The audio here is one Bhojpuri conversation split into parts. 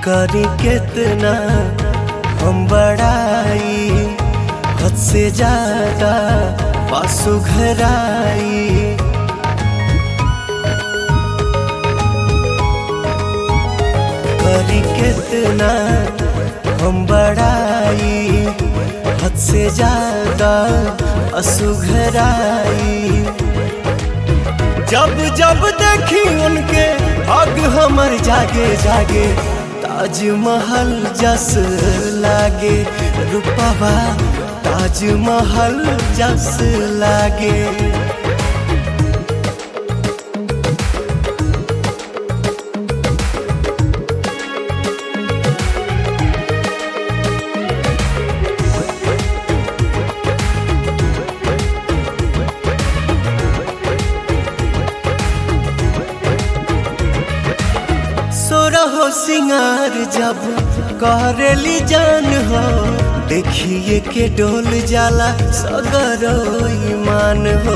करी कितना हम बड़ाई हद से ज्यादा पासु घराई करी कितना हम बड़ाई हद से ज्यादा असुघराई जब जब देखी उनके हग हमर जागे जागे ताजमहल जस लागे रूपवा ताजमहल जस लागे सोरहो सिंगार जब करेली जान हो देखिए के डोल जाला सगरो ईमान हो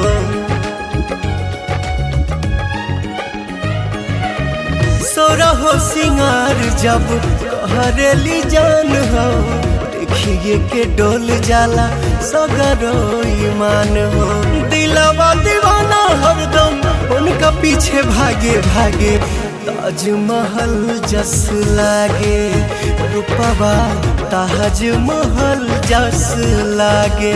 सोरहो सिंगार जब करेली जान हो देखिए के डोल जाला सगरो ईमान हो दिलवा दीवाना हरदम उनका पीछे भागे भागे ताजमहल जस लागे रूपवा ताजमहल जस लागे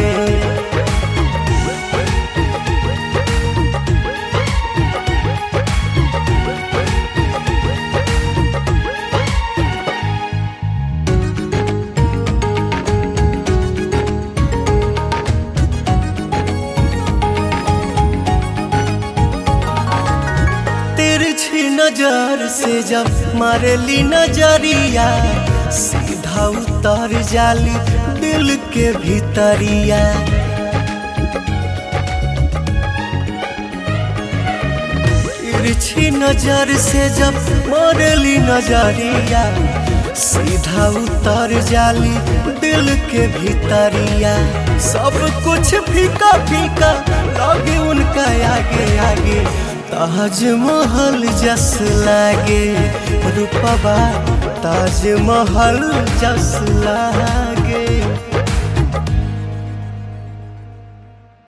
तिरछी नजर से जब मारेली नजरिया सीधा उतर जाली दिल के भीतरिया तिरछी नजर से जब मारेली नजरिया सीधा उतर जाली दिल के भीतरिया सब कुछ फीका फीका लगे उनका आगे आगे ताजमहल जस लागे रूपवा ताजमहल जस लागे